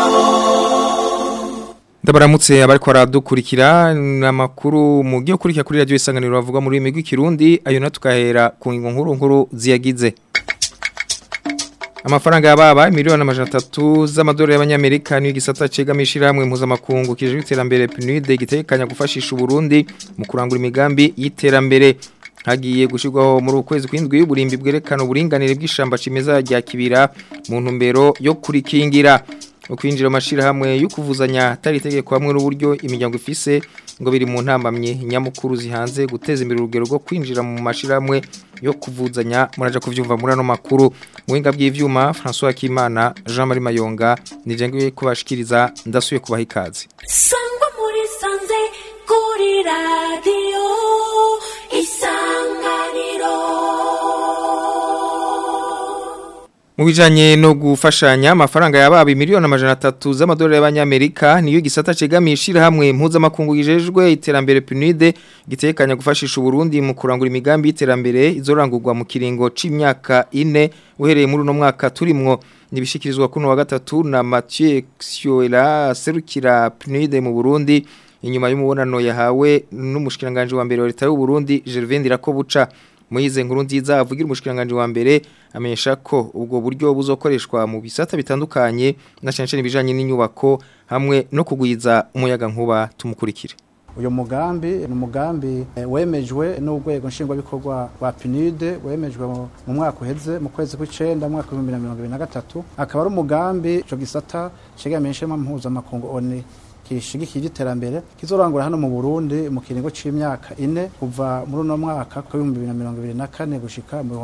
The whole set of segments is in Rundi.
Ndabaramutse abariko aradukurikira namakuru mu gihe kurikira kuri radio isanganiro bavuga muri rurimi rw'ikirundi ayo natukahera ku ngingo nkuru nkuru ziyagize Amafaranga yababa miliyoni amajana atatu z'amadolari y'abanyamerika niyo gisata cegamishira hamwe mpuzamakungu kije iterambere PNUD gitekanya gufashisha Burundi mu kurangura imigambi y'iterambere hagiye gushirwaho muri ukwezi kwindwi y'uburimbi bwerekana uburinganire bw'ishamba cimeza rya kibira mu ntumbero yo kurikingira ukwinjira amashira hamwe yo kuvuzanya atari itegeko hamwe n'uburyo imiryango ifise ngo biri mu ntambamye nyamukuru zihanze guteza imbere urugero rwo kwinjira mu mashira hamwe yo kuvuzanya muraja kuvyumva muri ano makuru muhinga bw'ivyuma François Kimana Jean Marie Mayonga nije kubashikiriza ndasuye kubaha ikaze sangwa muri sanze kuri radio isanganiro Mu bijanye no gufashanya amafaranga yababi miliyoni amajana atatu z'amadolari y'abanyamerika niyo gisata cegamishira hamwe mpuzamakungu gijejwe iterambere PNUD gitekanya gufashisha Burundi mu kurangura imigambi y'iterambere izorangurwa mu kiringo c'imyaka ine uhereye muri uno mwaka turimwo nibishikirizwa kuno wa gatatu na Mathieu Xioela serukira PNUD mu Burundi inyuma y'umubonano yahawe n'umushikiranganje wa mbere wa leta y'u Burundi Gervais Ndirakobuca Moize nkuru nziza avugira umushikiranganje wa mbere amenyesha ko ubwo buryo buzokoreshwa mu bisata bitandukanye na cyane cyane bijanye n'inyubako hamwe no kugwiza umuyaga nkuba tumukurikire uyu mugambi ni umugambi eh, wemejwe n'urwego nshingwabikorwa rwa PNUD wemejwe mu mu mwaka uheze mu kwezi kw'icenda mu mwaka w'ibihumbi na mirongo ibiri na gatatu akaba ari umugambi ico gisata cegamishema mpuzamakungu ONU kishigikiye iterambere kizorangura hano mu Burundi mu kiringo c'imyaka ine kuva muri uno mwaka wa 2024 gushika mu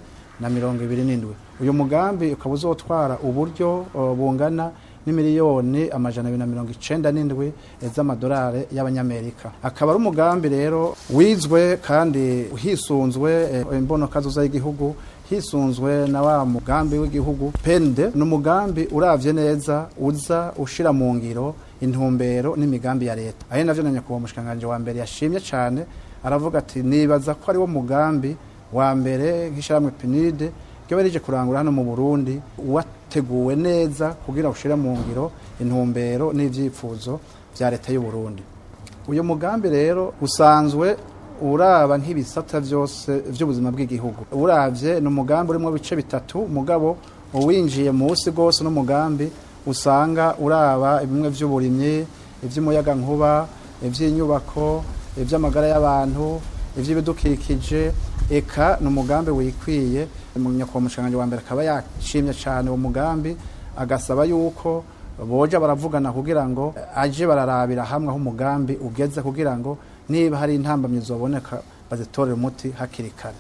2027 uyu mugambi ukaba uzotwara uburyo uh, bungana n'imiliyoni amajana abiri na mirongo icenda n'indwi z'amadolari y'abanyamerika akaba ari umugambi rero wizwe kandi hisunzwe eh, imbonokazoza y'igihugu hisunzwe na wa mugambi w'igihugu pende ni umugambi uravye neza uza ushira mu ngiro intumbero n'imigambi ya leta aho navyo na nyakubahwa umushikanganje wa mbere yashimye cane aravuga ati nibaza ko ari wo mugambi wa mbere nk'ishyirahamwe pinide ryo rije kurangura hano mu burundi wateguwe neza kugira ushire mu ngiro intumbero n'ivyifuzo vya leta y'u Burundi uyu mugambi rero usanzwe uraba nk'ibisata vyose vy'ubuzima bw'igihugu uravye ni umugambi urimo bice bitatu mugabo uwinjiye munsi gose n'umugambi usanga uraba bimwe vy'uburimyi ivy'umuyaga nkuba ivy'inyubako ivy'amagara y'abantu ivy'ibidukikije eka ni umugambi wikwiye nyakubahwa umushanganje wa mbere akaba yashimye cane uwo mugambi agasaba yuko boja baravugana kugira ngo aje bararabira hamwe aho umugambi ugeze kugira ngo niba hari intambamyi zoboneka bazitorere umuti hakiri kare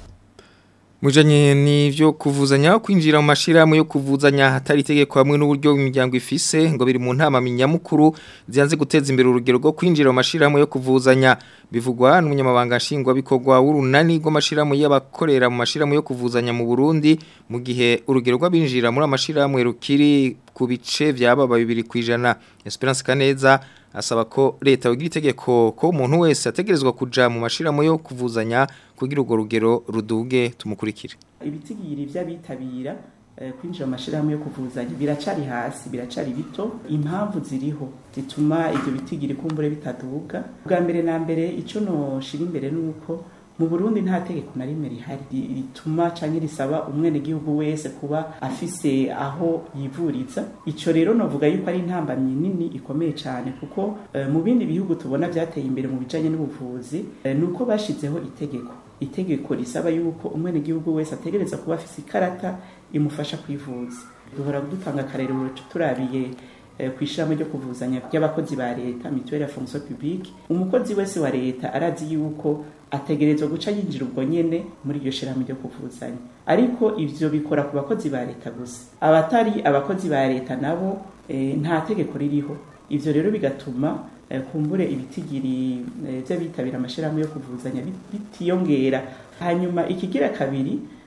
Mujanye nivyo kuvuzanya kwinjira mu mashirahamwe yo kuvuzanya hatari itegeko hamwe n'uburyo imiryango ifise ngo biri mu ntama minyamukuru zianze guteza imbere urugero rwo kwinjira mu mashirahamwe yo kuvuzanya bivugwa n'umunyamabanga nshingwa bikorwa w'urunani rw'amashirahamwe y'abakorera mu mashirahamwe yo kuvuzanya mu Burundi mu gihe urugero rw'abinjira muri amashirahamwe rukiri ku bice vyababa bibiri kwijana Esperance Kaneza asaba ko leta yogira itegeko ko umuntu wese ategerezwa kuja mu mashiramo yo kuvuzanya kugira urwo rugero ruduge tumukurikire ibitigiri vy'abitabira eh, kwinjira mu mashirahamwe yo kuvuzanya biracari hasi biracari bito impamvu ziriho zituma ivyo bitigiri kumbure bitaduga bwa mbere na mbere ico noshira imbere nuko mu Burundi nta tegeko na rimwe rihari rituma canke risaba umwene gihugu wese kuba afise aho yivuriza ico rero novuga yuko ari intambamyi nini ikomeye cane kuko uh, mu bindi bihugu tubona vyateye imbere mu bijanye n'ubuvuzi uh, nuko bashizeho itegeko itegeko risaba yuko umwene gihugu wese ategereza kuba afise ikarata imufasha kwivuza duhora dutanga akarero turabiye kwishiramo ryo kuvuzanya by'abakozi ba leta mutuelle ya fonction publique umukozi wese wa leta arazi yuko ategerezwa guca yinjira ubwo nyene muri iryo shiramo ryo kuvuzanya ariko ivyo bikora ku bakozi ba leta gusa abatari abakozi ba leta nabo e, nta tegeko ririho ivyo rero bigatuma e, kumbure ibitigiri e, vy'abitabira amashirahamwe yo kuvuzanya bitiyongera hanyuma ikigira kabiri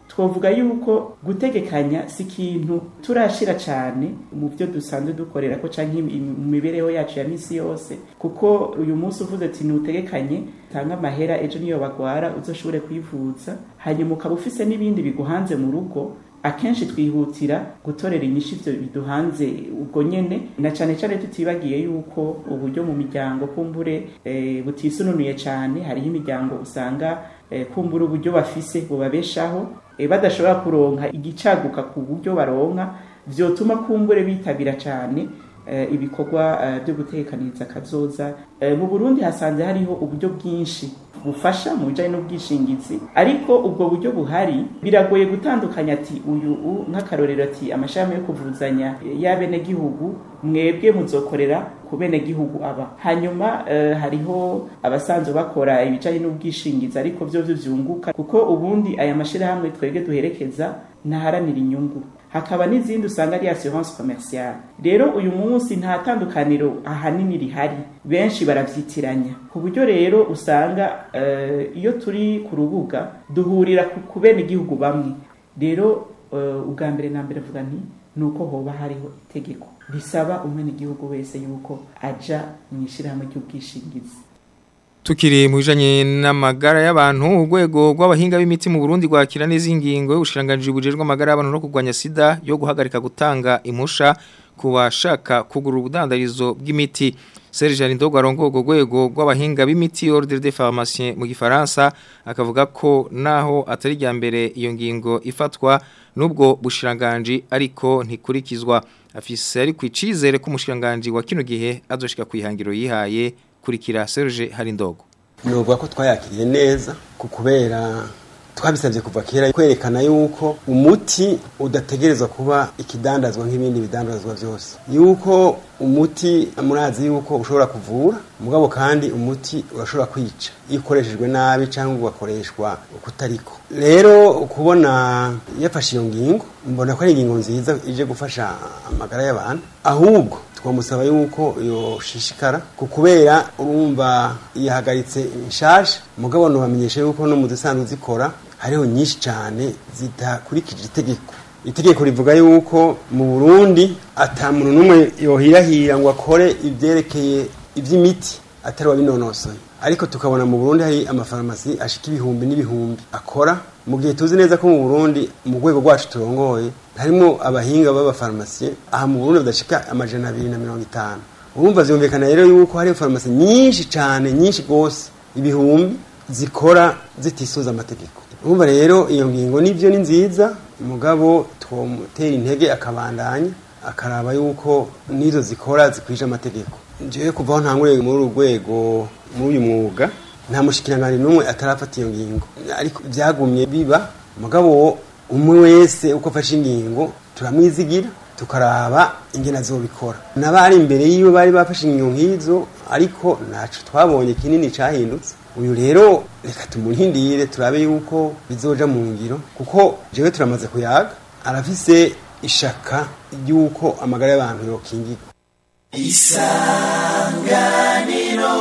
twavuga yuko gutegekanya si ikintu turashira cyane mu byo dusanzwe dukorera ko cyangwa mu mibereho yacu ya misi yose kuko uyu munsi uvuze ati ntutegekanye tanga amahera ejo niyo bagwara uzoshobore kwivuza hanyuma ukaba ufise n'ibindi biguhanze mu rugo akenshi twihutira gutorera inyishu ibyo biduhanze ubwo nyene na cyane cyane tutibagiye yuko uburyo mu miryango kumbure e, butisununuye cyane hariho imiryango usanga e, kumbura uburyo bafise bubabeshaho e, badashobora kuronka igicaguka ku buryo baronka vyotuma kumbure bitabira cyane ibikorwa byo gutekaniriza kazoza mu Burundi hasanze hariho uburyo bwinshi bufasha mu bijyanye n'ubwishingizi ariko ubwo buryo buhari biragoye gutandukanya ati uyu nk'akarorero ati amashami yo kuvuzanya y'abenegihugu mwebwe muzokorera ku benegihugu aba hanyuma hariho abasanzwe bakora ibijyanye n'ubwishingizi ariko byo byunguka kuko ubundi aya mashyirahamwe twebwe duherekeza ntaharanira inyungu hakaba n'izindi usanga ari assurance commerciale rero uyu munsi nta tandukaniro ahanini rihari benshi baravyitiranya ku buryo rero usanga uh, iyo turi ku rubuga duhurira ku bene igihugu bamwe rero uh, ubwa mbere na mbere vuga nti nuko hoba hariho itegeko risaba umwene igihugu wese yuko aja mu ishirahamwe ry'ubwishingizi Tukiri mu bijanye n'amagara y'abantu urwego rw'abahinga b'imiti mu Burundi rwakira neza ingingo y'ubushiranganje bujejwe amagara y'abantu no kurwanya sida yo guhagarika gutanga imusha ku bashaka kugura ubudandarizo bw'imiti Serge Arindogo arongogo rwego rw'abahinga b'imiti Ordre des Pharmaciens mu Gifaransa akavuga ko naho atari rya mbere iyo ngingo ifatwa nubwo bushiranganje ariko ntikurikizwa afise ari kwicizere ko umushiranganje wa kino gihe azoshika kwihangiro yihaye kurikira Serge Harindogo Nuvuga ko twayakiriye neza kubera twabisabye kuva kera kwerekana yuko umuti udategerezwa kuba ikidandazwa nk'ibindi bidandazwa byose yuko umuti murazi yuko ushobora kuvura mugabo kandi umuti urashobora kwica iyo ukoreshejwe nabi cyangwa ugakoreshwa kutariko rero kubona yafashe iyo ngingo mbona ko ari ingingo nziza ije gufasha amagara y'abantu ahubwo twamusaba yuko yoshishikara kubera urumva yahagaritse inshasha mugabo ntubamenyeshe yuko no mu dusanzwe zikora hariho nyinshi cyane zidakurikije itegeko itegeko rivuga yuko mu burundi atamuntu n'umwe yohirahira ngo akore ibyerekeye iby'imiti atari wabinonosoye ariko tukabona mu burundi hari amafarumasi ashika ibihumbi n'ibihumbi akora mu gihe tuzi neza ko mu burundi mu rwego rwacu turongoye harimo abahinga b'abafarumasiye aha mu burundi badashika amajana abiri na mirongo itanu urumva zumvikana rero yuko hari farumasi nyinshi cyane nyinshi rwose ibihumbi zikora zitisoza amategeko urumva rero iyo ngingo nibyo ni nziza umugabo twamutera intege akabandanya akaraba yuko n'izo zikora zikwije amategeko njyewe kuva aho ntanguriye muri uru rwego muri uyu mwuga nta mushikiranganje n'umwe atarafata iyo ngingo ariko byagumye biba umugabo umwe wese uko afashe ingingo turamwizigira tukaraba ingena azobikora n'abari imbere yiwe bari bafashe ingingo nk'izo ariko ntaco twabonye kinini cahindutse uyu rero reka tumurindire turabe yuko bizoja mu ngiro kuko jewe turamaze kuyaga arafise ishaka ry'uko amagara y'abantu yokingirwa isanganiro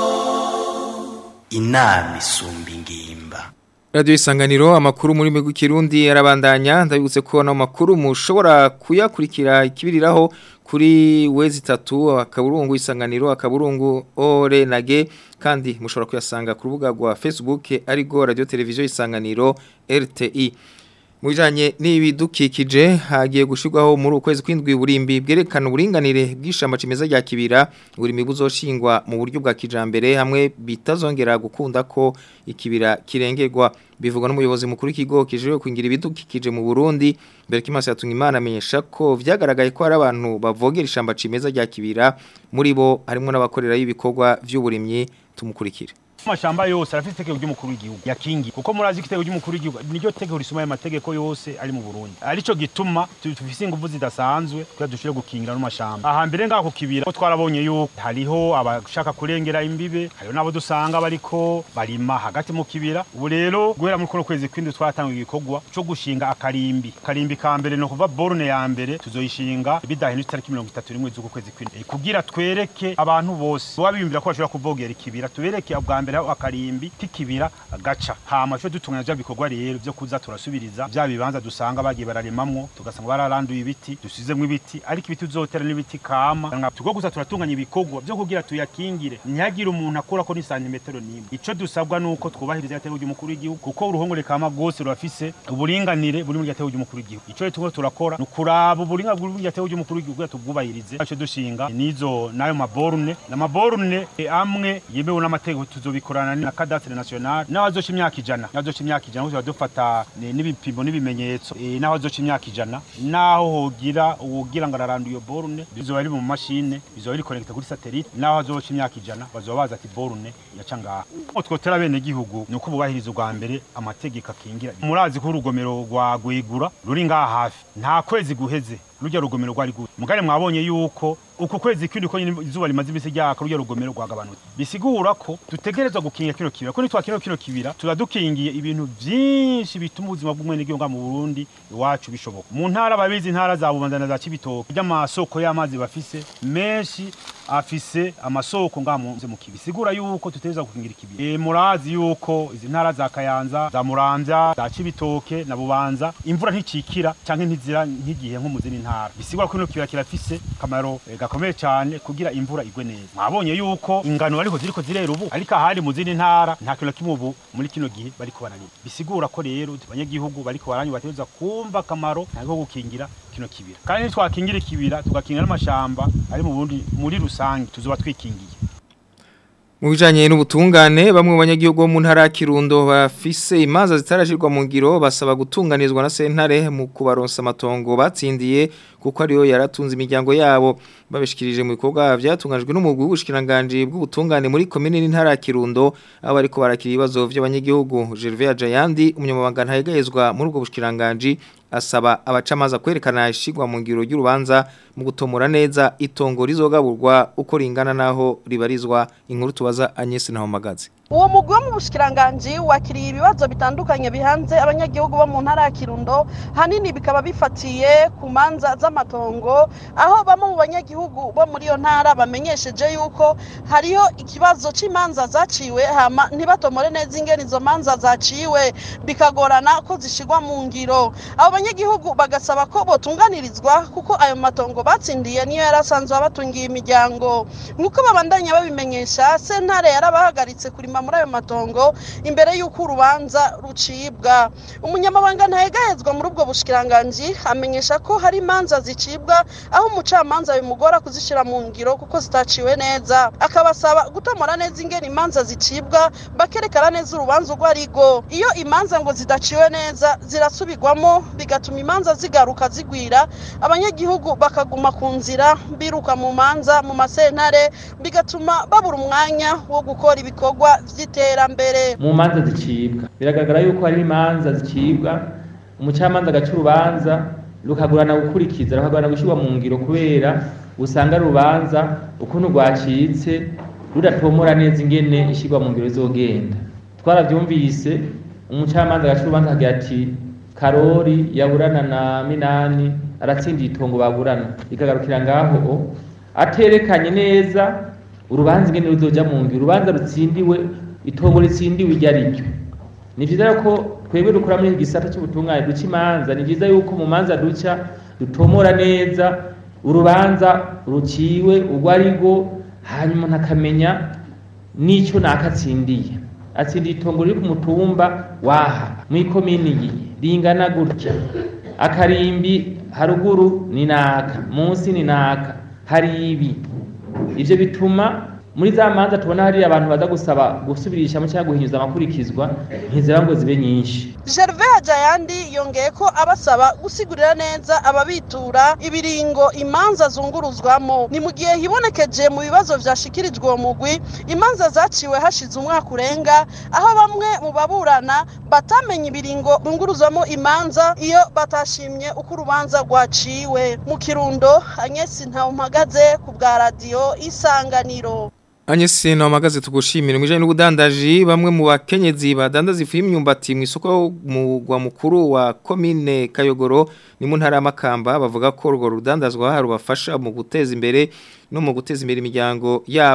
inama isumba ingimba Radio isanganiro amakuru muri migwi kirundi arabandanya ndabibutse ko no makuru mushobora kuyakurikira ikibiriraho kuri wezi tatu akaburungu isanganiro akaburungu ore nage kandi mushobora kuyasanga ku rubuga rwa Facebook arigo radio televiziyo isanganiro RTI Mujanye n'ibidukikije hagiye gushirwaho muri ukwezi kwindwi burimbi bwerekana uburinganire bw'ishamba cimeza rya kibira burimi buzoshingwa mu buryo bwa kijambere hamwe bitazongera gukunda ko ikibira kirengerwa bivugwa n'umuyobozi mukuru w'ikigo kijejwe kwingira ibidukikije mu Burundi mbere kimase yatunga imana amenyesha ko vyagaragaye ko hari abantu bavogera ishamba cimeza rya kibira muri bo harimo n'abakorera y'ibikorwa vy'uburimyi tumukurikira amashamba yose arafite itegeko ry'umukuru w'igihugu yakingi kuko murazi ko itegeko ry'umukuru w'igihugu niryo tegeko risoma ayo mategeko yose ari mu Burundi arico gituma tufise ingufu zidasanzwe kugira dushobore gukingira no mashamba aha mbere ngaho kibira ko twarabonye yuko hariho abashaka kurengera imbibe hariho nabo dusanga bariko barima hagati mu kibira ubu rero guhera muri kono kwezi kwindi twatanga igikorwa cyo gushinga akarimbi akarimbi ka mbere no kuva borne ya mbere tuzoyishinga bidahindutse tariki 31 z'uko kwezi kwindi kugira twereke abantu bose baba biyumvira ko bashobora kuvogera ikibira tubereke ubwa mbere aho akarimbi k'ikibira gaca hama cyo dutunganya bya bikorwa rero byo kuza turasubiriza bya bibanza dusanga bagiye bararemamwo tugasanga bararanduye ibiti dusizemwo ibiti ariko ibiti uzotera n'ibiti kama tugo gusa turatunganya ibikorwa byo kugira tuyakingire ntihagire umuntu akora ko ni santimetero n'imwe ico dusabwa nuko twubahiriza igatego ry'umukuru w'igihugu kuko uruhongore kama rwose rurafise uburinganire buri muri igatego ry'umukuru w'igihugu ico rero turiko turakora ni ukuraba uburinganire buri muri igatego ry'umukuru w'igihugu kugira tubwubahirize ico dushinga nizo nayo maborune n'amaborune eh, amwe yemewe n'amategeko tuzobikorana na cadastre national naho azoca imyaka ijana naho azoca imyaka ijana kuko dufata ni- n'ibipimo n'ibimenyetso eh, naho azoca imyaka ijana naho hogira uwogira ngo araranda iyo borune bizoba biri mu mashine bizoba biri connected kuri satellite naho azoca imyaka ijana bazoba baza ati borune yaca ngaha Uko twotera bene gihugu ni uko bubahiriza ubwa mbere amategeko akingira murazi ko urugomero rwa gwegura ruri ngaha hafi nta kwezi guheze rujya rugomero rwari gute mugare mwabonye yuko uku kwezi kwindi ko nyine izuba rimaze imisi ryaka rujya rugomero rwagabanutse bisigura ko dutegerezwa gukingira kino kibira ko nitwakinira kino kibira tuba dukingiye ibintu byinshi bituma ubuzima bw'umwenegihugu ngaha mu Burundi iwacu bishoboka mu ntara babizi intara za Bubanza na za Cibitoke by'amasoko y'amazi bafise menshi afise amasoko ngaha mu mu kibi sigura yuko tutegerezwa gukingira ikibira e, murazi yuko izi ntara za Kayanza za Muramvya za Cibitoke na Bubanza imvura nticikira canke ntizira nk'igihe nko mu zindi ntara bisigura ko kino kibira kirafise kamaro eh, gakomeye cyane kugira imvura igwe neza mwabonye yuko ingano ariko ziriko zirera ubu ariko ahandi mu zindi ntara nta kintu na kimwe ubu muri kino gihe bariko bararima bisigura ko rero abanyagihugu bariko baranywa bategereza kumva akamaro ntabwo gukingira kino kibira kandi nitwakingira ikibira tugakingira n'amashamba ari mu bundi muri rusange tuzoba twikingiye Mu bijanye n'ubutungane bamwe mu banyagihugu bo mu ntara ya Kirundo bafise imanza zitarashirwa mu ngiro basaba gutunganizwa na sentare mu kubaronsa amatongo batsindiye kuko ariyo yaratunze imiryango yabo babishikirije mu bikorwa byatunganijwe n'umugwi w'ubushikiranganje bw'ubutungane muri komine n'intara ya Kirundo aho bariko barakira ibibazo by'abanyagihugu Gervais Jayandi umunyamabanga ntayegayezwa muri ubwo bushikiranganje asaba abacamanza kwerekana ishigwa mu ngiro y'urubanza mu gutomora neza itongo rizogaburwa uko ringana naho ribarizwa inkuru tubaza Agnes Nahomagaze uwo mugwi wo mu bushikiranganji wakiriye ibibazo bitandukanye bihanze abanyagihugu bo mu ntara ya kirundo hanini bikaba bifatiye ku manza z'amatongo aho bamwe mu banyagihugu bo muri iyo ntara bamenyesheje yuko hariho ikibazo cy'imanza zaciwe hama ntibatomore neza ingene izo manza zaciwe bikagorana ko zishigwa mu ngiro abo banyagihugu bagasaba ko botunganirizwa kuko ayo matongo batsindiye niyo yari asanzwe abatungiye imiryango nk'uko babandanya babimenyesha sentare yarabahagaritse kurima muri ayo matongo imbere y'uko urubanza rucibwa umunyamabanga ntahegahezwa muri ubwo bushikiranganji amenyesha ko hari imanza zicibwa aho umucamanza bimugora kuzishyira mu ngiro kuko zitaciwe neza akabasaba gutomora neza ingene imanza zicibwa bakerekana neza urubanza urwo arigo iyo imanza ngo zidaciwe neza zirasubirwamo bigatuma imanza zigaruka zigwira abanyagihugu bakaguma ku nzira biruka mu manza mu masentare bigatuma babura umwanya wo gukora ibikorwa vy'iterambere mu manza zicibwa biragaragara yuko hari imanza zicibwa umucamanza agaca urubanza rukagurana gukurikiza rukagurana gushyirwa mu ngiro kubera usanga rubanza ukuntu rwacitse rudatomora neza ingene ishyirwa mu ngiro izogenda twarabyumvise umucamanza agaca urubanza akagira ati karori yaburana na minani aratsindiye itongo baburana ikagarukira ngaho aterekanye neza urubanza ingene ruzoja mu ngiro urubanza rutsindiwe itongo ritsindiwe iryo ari ryo ni vyiza ko twebwe dukora muri iki gisata c'ubutungane duca imanza ni vyiza yuko mu manza duca dutomora neza urubanza ruciwe urwo ari rwo hanyuma umuntu akamenya n'ico nakatsindiye atsindiye itongo riri ku mutumba waha mw'ikomini iyi ringana gutya akarimbi haruguru ni naka munsi ni naka hari ibi ivyo bituma muri za manza tubona hari abantu baza gusaba gusubirishamo cyangwa guhinyuza amakurikizwa ntiziba ngo zibe nyinshi Gervais Hajayandi yongeye ko abasaba gusigurira neza ababitura ibiringo imanza zunguruzwamo ni mu gihe hibonekeje mu bibazo vyashikirijwe uwo mugwi imanza zaciwe hashize umwaka urenga aho bamwe mu baburana batamenye ibiringo bunguruzwamo imanza iyo batashimye uko urubanza rwaciwe mu kirundo Agnes Ntawumpagaze ku bwa radio Isanganiro Anyesi na magaze tugushimira mwijanye n'ubudandaji bamwe mu bakenyezi badandaza ifu y'imyumbati mu isoko mu gwa mukuru wa commune Kayogoro ni mu ntara y'amakamba bavuga ko urwo rudandazwa rubafasha mu guteza imbere no mu guteza imbere imiryango yabo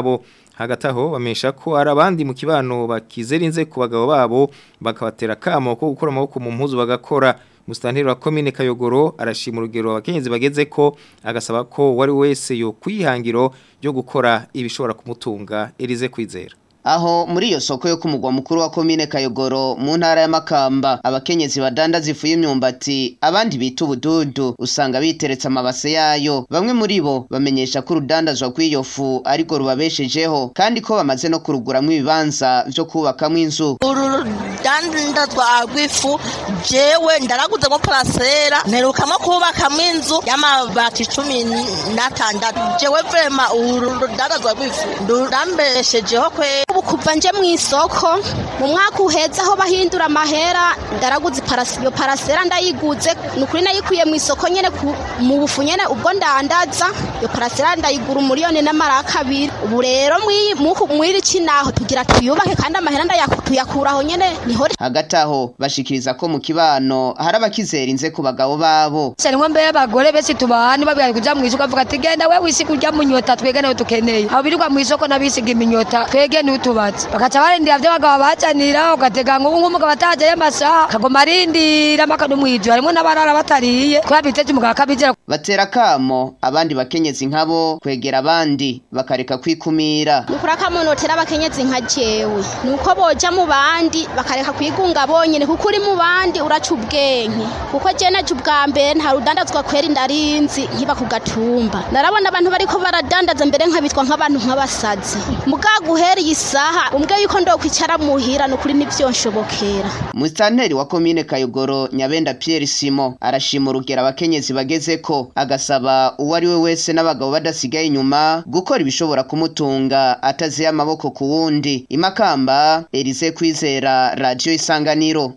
hagati aho bamesha ko hari abandi mu kibano bakizerinze ku bagabo babo bakabatera kamo ko gukora amaboko mu mpuzu bagakora Mustanteri wa komine Kayogoro arashima urugero abakenyezi bageze ko agasaba ko wari wese yo kwihangiro ryo gukora ibishobora kumutunga Elize kwizera Aho muri iyo soko yo kumugwa mukuru wa komine Kayogoro mu ntara ya Makamba abakenyezi badandaza ifu y'imyumbati abandi bita ubududu usanga biteretse amabase yayo bamwe muri bo bamenyesha ko urudandazwa kw'iyo fu ariko rubabeshejeho kandi ko bamaze no kuruguramwo ibibanza vyo kubakamwo inzu uru rudandazwa rw'ifu jewe ndaraguze mo parasera mperukamo kubakamwo inzu y'amabati cumi n'atandatu jewe vrema uru rudandazwa rw'ifu ndurambeshejeho kwera ubu kuva nje mu isoko mu mwaka uheze aho bahindura amahera ndaraguze iparasi iyo parasera ndayiguze ni ukuri nayikuye mu isoko nyene ku- mu bufu nyene ubwo ndandaza iyo parasera ndayigura umuriyoni n'amaraka abiri ubu rero mw'iyi- muku- mw'iri kinaho tugira tuyubake kandi amahera ndayaku- tuyakuraho nyene niho hagati aho bashikiriza ko mu kibano hari abakizerinze ku bagabo babo Shanimwe mbere abagore bese tubahani babwira kuja mu isoko avuga ati genda we wisiga urya munyota twege nawe tukeneye abo birirwa mu isoko n'abisiga iminyota twege niwe tubatse bakaca barindira vyo abagabo bacanira ugatega ngo ubu nk'umugabo atajayo amasaha kagoma arindira mpaka no mw'ijoro harimwo n'abarara batariye kubera biteje umugabo akabizera batera kamo abandi bakenyezi nkabo kwegera abandi bakareka kwikumira nukuri akamunotera abakenyezi nka jewe nuko boja mu bandi bakareka kwigunga bonyene kuko uri mu bandi uraca ubwenge kuko je naje ubwa mbere nta rudandazwa kwera indarinzi nkiba ku gatumba narabona abantu bariko baradandaza mbere nkabitwa nk'abantu nk'abasazi mugaga uhereye isaha umbwe yuko ndokwicara muhira nukuri nivyo nshobokera Mustanteri wa komine Kayogoro Nyabenda Pierre Simo arashima urugero abakenyezi bageze ko agasaba uwo ari we wese n'abagabo badasigaye inyuma gukora ibishobora kumutunga ataziye amaboko ku wundi imakamba Elise Kwizera Radio Isanganiro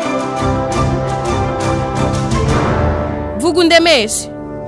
vuga undemeshe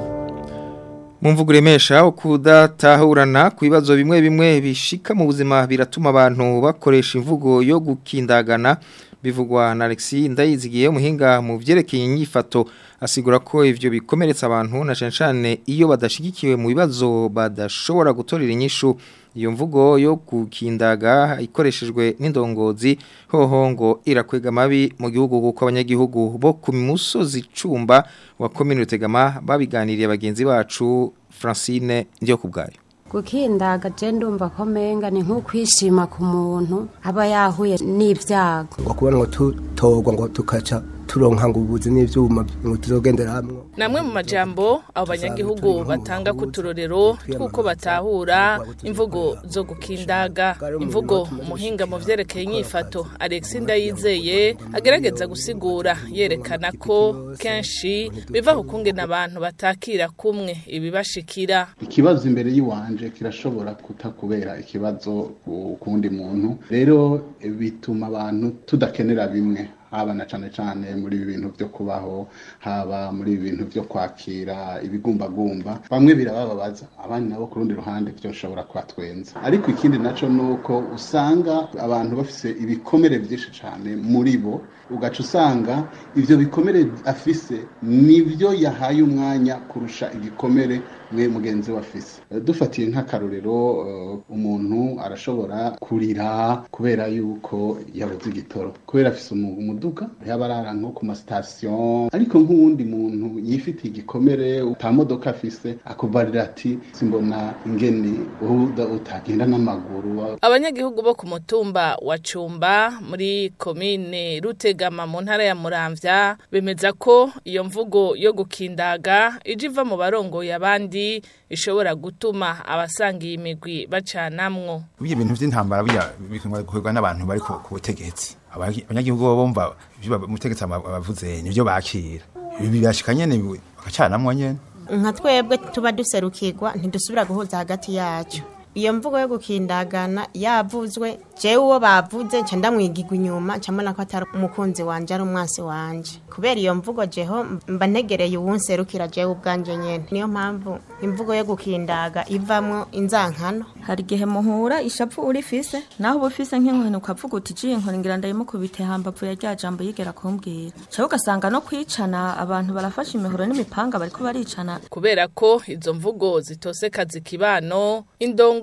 mu mvugo uremesha ukudatahurana ku bibazo bimwe bimwe bishika mu buzima biratuma abantu bakoresha imvugo yo gukindagana bivugwa na Alexis Ndayizigiye umuhinga mu vyerekeye inyifato asigura ko ivyo bikomeretsa abantu na cyane cyane iyo badashigikiwe mu bibazo badashobora gutorera inyishu iyo mvugo yo gukindaga ikoreshejwe n'indongozi hoho ngo irakwega mabi mu gihugu kuko abanyagihugu bo ku musozi cumba wa komine Rutegama babiganiriye bagenzi bacu Francine ndiyo kubgayo gukindaga je ndumva ko menga ni nk'ukwishima ku muntu aba yahuye n'ibyago ngo kubona ngo tutorwa ngo tukaca turonka ngo ubuzi n'ivyuma ngo tuzogendera hamwe namwe mu majambo abo banyagihugu batanga ku turorero tw'uko batahura imvugo zo gukindaga imvugo umuhinga mu vyerekeye inyifato Alex Ndayizeye agerageza gusigura yerekana ko kenshi biva ku kungena abantu batakira kumwe ibibashikira ikibazo imbere y'iwanje kirashobora kutakubera ikibazo ku kundi muntu rero bituma abantu tudakenera bimwe haba na cane cane muri ibi bintu vyo kubaho haba muri ibi bintu vyo kwakira ibigumbagumba bamwe birabababaza abandi nabo ku rundi ruhande vyoshobora kubatwenza ariko ikindi naco nuko usanga abantu bafise ibikomere vyinshi cane muri bo ugaca usanga ivyo bikomere afise nivyo yahaye umwanya kurusha igikomere mwe mugenzi we afise dufatiye nk'akarorero uh, umuntu arashobora kurira kubera yuko yabuze igitoro kubera afise umu- umuduga yaba arara nko ku masitasiyo ariko nk'uwundi muntu yifitiye igikomere ata modoka afise akubarira ati simbona ingene uda- utagenda n'amaguru abanyagihugu bo ku mutumba wa Cumba muri komine Rutegama mu ntara ya Muramvya bemeza ko iyo mvugo yo gukindaga ije iva mu barongoye abandi ishobora gutuma abasangiye imigwi bacanamwo Ibyo bintu by'intambara bijya bikunda gukorwa n'abantu bari ku ku butegetsi. Abanya- Abanyagihugu bo bumva ibyo ba- umutegetsi ama- abavuze nivyo bakira. Ibi bibashika nyene bi- bakacanamwo nyene. nka twebwe tuba duserukirwa ntidusubira guhuza hagati yacu iyo mvugo yo gukindagana yavuzwe jewe uwo bavuze nca ndamwigirwa inyuma nca mbona ko atari umukunzi wanje ari umwansi wanje kubera iyo mvugo jeho mba ntegereye uwunserukira jewe ubwanje nyene niyo mpamvu imvugo yo gukindaga ivamwo inzankano hari igihe muhura ishapu urifise naho uba ufise nk'inkoni ukavuga uti jiye inkoni ngira ndayimukubite hambavu ya rya jambo yigera kumbwira cyangwa ugasanga no kwicana abantu barafashe imihoro n'imipanga bariko baricana kubera ko izo mvugo zitoseka zikibano indongo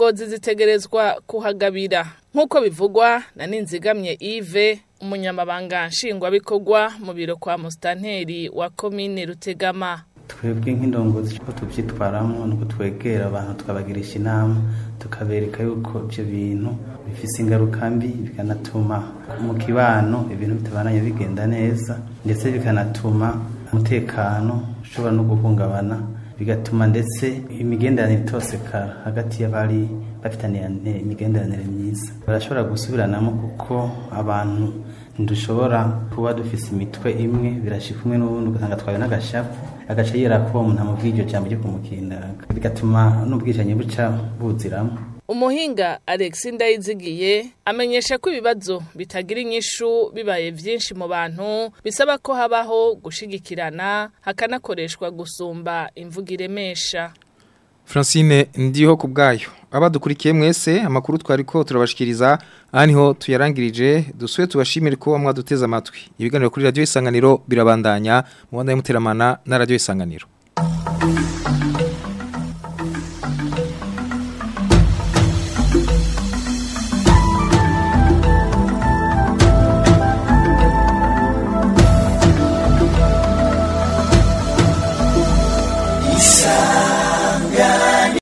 indongozi zitegerezwa kuhagabira nk'uko bivugwa na ninzigamye Yves umunyamabanga nshingwabikorwa mu biro kwa musitanteri wa komine rutegama twebwe nk'indongozi uko tubyitwaramo ni uko twegera abantu tukabagirisha inama tukabereka yuko ibyo bintu bifite ingaruka mbi bikanatuma mu kibano ibintu bitabananye bigenda neza ndetse bikanatuma umutekano ushobora no guhungabana bigatuma ndetse imigenderanire itosekara hagati y'abari bafitaniye imigenderanire myiza barashobora gusubiranamo kuko abantu ntidushobora kuba dufise imitwe imwe birashika umwe n'ubundi ugasanga twawe n'agashapu agaca yera ko umuntu amubwiye iryo jambo ryo kumukindaga bigatuma n'ubwicanyi buca buziramo umuhinga Alex Ndayizigiye amenyesha ko ibibazo bitagira inyishu bibaye vyinshi mu bantu bisaba ko habaho gushigikirana hakanakoreshwa gusumba imvugo iremesha Francine ndiho ku bwayo abadukurikiye mwese amakuru twari ko turabashikiriza aha niho tuyarangirije dusuye tubashimire ko mwaduteze amatwi ibiganiro kuri radio isanganiro birabandanya mu banda y'umuteramana na radio isanganiro